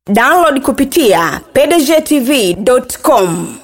download kupitia pdgtv.com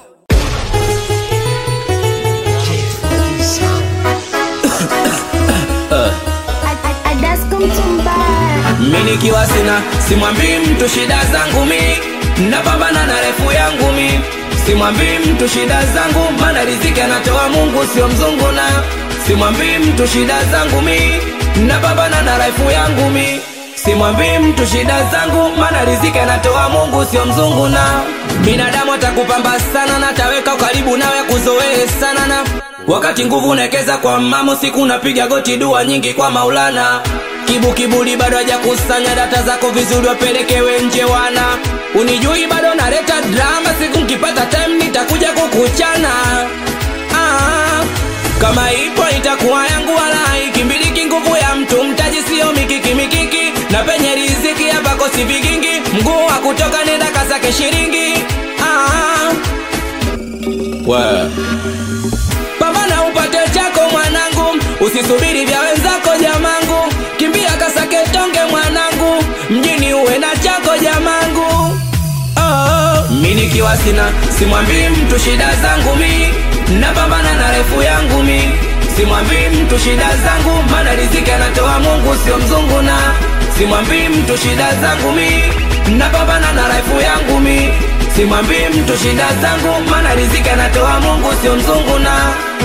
mi nikiwa sina simwambii mtu shida zangu mi napambana na refu yangu mi simwambii mtu shida zangu maana riziki anatoa mungu sio mzungu na simwambii mtu shida zangu mi napambana na refu yangu mi simwambii mtu shida zangu maana riziki anatoa mungu sio mzungu na binadamu atakupamba sana na taweka karibu nawe kuzoee sana na wakati nguvu unekeza kwa mamo siku napiga goti dua nyingi kwa maulana kibu kibuli bado hajakusanya data zako vizuri wapelekewe nje wana unijui bado naleta drama siku nkipata time nitakuja kukuchana ah, kama ipo itakuwa yangu wala ikimbiliki nguvu ya mtu mtaji sio mikiki mikiki na penye riziki hapa kosi vigingi mguu wa kutoka nenda kasake shiringi ah, well pambana upate chako mwanangu usisubiri vya wenzako jamangu kimbia kasake tonge mwanangu mjini uwe na chako jamangu oh. mi nikiwa sina simwambii mtu shida zangu mi napambana na refu yangu mi simwambii mtu shida zangu maana riziki anatoa mungu sio mzungu na simwambii mtu shida zangu mi napambana na refu yangu mi simwambii mtu shida zangu maana riziki anatoa mungu sio mzungu na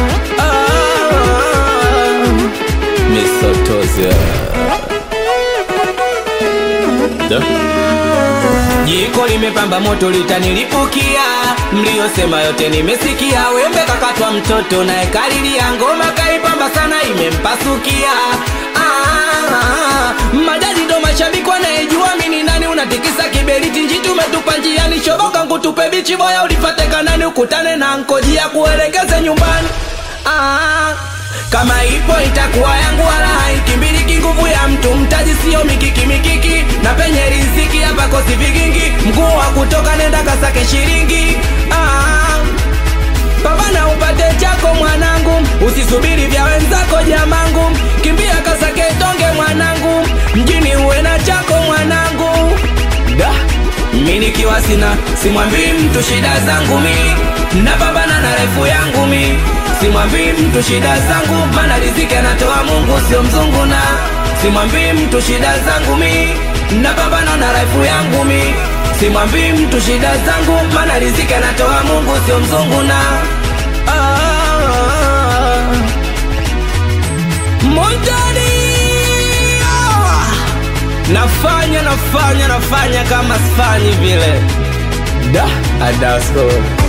ah, misotozi Da. jiko limepamba moto litanilipukia mliyosema yote nimesikia wembe kakatwa mtoto naye kalilia ngoma kaipamba sana imempasukia ah, madadi ndo mashabiki wanayejua mini nani unatikisa kiberiti nji tumetupa njiani shoboka ngutupe bichi boya ulipateka nani ukutane na nkojia kuelekeze nyumbani ah, kama ipo itakuwa yangu wala haikimbiliki nguvu ya mtu mtaji sio mikiki mikiki na penye riziki hapa kosi vigingi mguu wa kutoka nenda kasake shiringi ah, pambana upate chako mwanangu usisubiri vya wenzako jamangu kimbia kasake tonge mwanangu mjini uwe na chako mwanangu da mi nikiwa sina simwambii mtu shida zangu mi napambana na refu yangu mi simwambii mtu shida zangu maana riziki anatoa mungu sio mzungu na simwambii mtu shida zangu mi napambana na refu yangu mi simwambii mtu shida zangu maana riziki anatoa mungu sio mzungu na ah, Montani ah, nafanya nafanya nafanya kama sifanyi vile da adasko